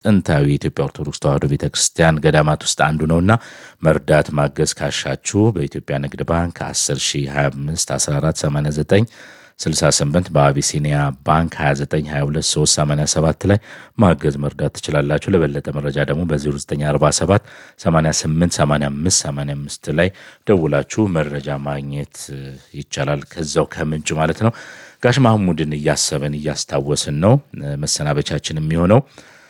ጥንታዊ የኢትዮጵያ ኦርቶዶክስ ተዋሕዶ ቤተ ክርስቲያን ገዳማት ውስጥ አንዱ ነውና መርዳት ማገዝ ካሻችሁ በኢትዮጵያ ንግድ ባንክ 10 25 14 89 68 በአቢሲኒያ ባንክ 2922387 ላይ ማገዝ መርዳት ትችላላችሁ። ለበለጠ መረጃ ደግሞ በ0947 88 85 85 ላይ ደውላችሁ መረጃ ማግኘት ይቻላል። ከዛው ከምንጭ ማለት ነው። ጋሽ ማህሙድን እያሰበን እያስታወስን ነው መሰናበቻችን የሚሆነው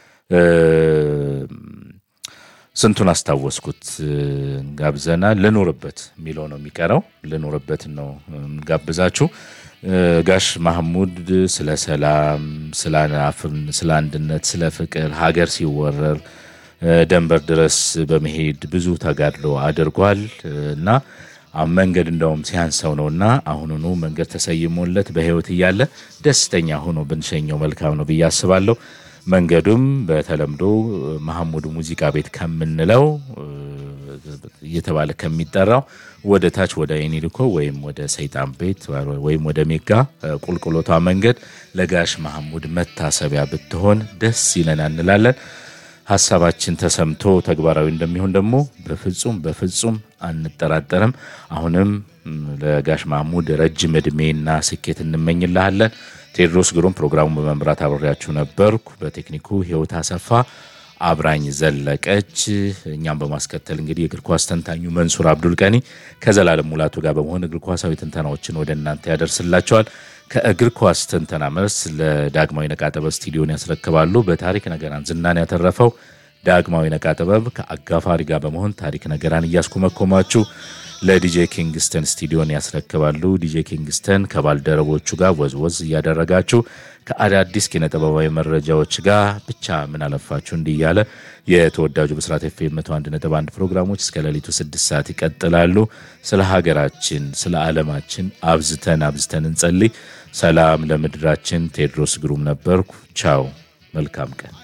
ስንቱን አስታወስኩት ጋብዘናል። ልኖርበት የሚለው ነው የሚቀረው። ልኖርበት ነው ጋብዛችሁ ጋሽ ማህሙድ ስለ ሰላም፣ ስለ አንድነት፣ ስለ ፍቅር ሀገር ሲወረር ደንበር ድረስ በመሄድ ብዙ ተጋድሎ አድርጓል እና መንገድ እንደውም ሲያንሰው ነው እና አሁኑኑ መንገድ ተሰይሞለት በሕይወት እያለ ደስተኛ ሆኖ ብንሸኘው መልካም ነው ብዬ አስባለሁ። መንገዱም በተለምዶ መሐሙድ ሙዚቃ ቤት ከምንለው እየተባለ ከሚጠራው ወደ ታች ወደ ኤኒልኮ ወይም ወደ ሰይጣን ቤት ወይም ወደ ሜጋ ቁልቁሎቷ መንገድ ለጋሽ መሐሙድ መታሰቢያ ብትሆን ደስ ይለናል እንላለን። ሀሳባችን ተሰምቶ ተግባራዊ እንደሚሆን ደግሞ በፍጹም በፍጹም አንጠራጠርም። አሁንም ለጋሽ መሐሙድ ረጅም ዕድሜና ስኬት እንመኝልሃለን። ቴዎድሮስ ግሩም ፕሮግራሙን በመምራት አብሬያችሁ ነበርኩ። በቴክኒኩ ህይወት አሰፋ አብራኝ ዘለቀች። እኛም በማስከተል እንግዲህ የእግር ኳስ ተንታኙ መንሱር አብዱል ቀኒ ከዘላለም ሙላቱ ጋር በመሆን እግር ኳሳዊ ትንተናዎችን ወደ እናንተ ያደርስላቸዋል። ከእግር ኳስ ትንተና መልስ ለዳግማዊ ነቃጥበብ ስቱዲዮን ያስረክባሉ። በታሪክ ነገራን ዝናን ያተረፈው ዳግማዊ ነቃጥበብ ከአጋፋሪ ጋር በመሆን ታሪክ ነገራን እያስኮመኮማችሁ ለዲጄ ኪንግስተን ስቱዲዮን ያስረክባሉ። ዲጄ ኪንግስተን ከባልደረቦቹ ጋር ወዝወዝ እያደረጋችሁ ከአዳዲስ ኪነጥበባዊ መረጃዎች ጋር ብቻ ምን አለፋችሁ እንዲህ እያለ የተወዳጁ ብስራት ኤፍኤም መቶ አንድ ነጥብ አንድ ፕሮግራሞች እስከ ሌሊቱ ስድስት ሰዓት ይቀጥላሉ። ስለ ሀገራችን፣ ስለ ዓለማችን አብዝተን አብዝተን እንጸልይ። ሰላም ለምድራችን። ቴዎድሮስ ግሩም ነበርኩ። ቻው፣ መልካም ቀን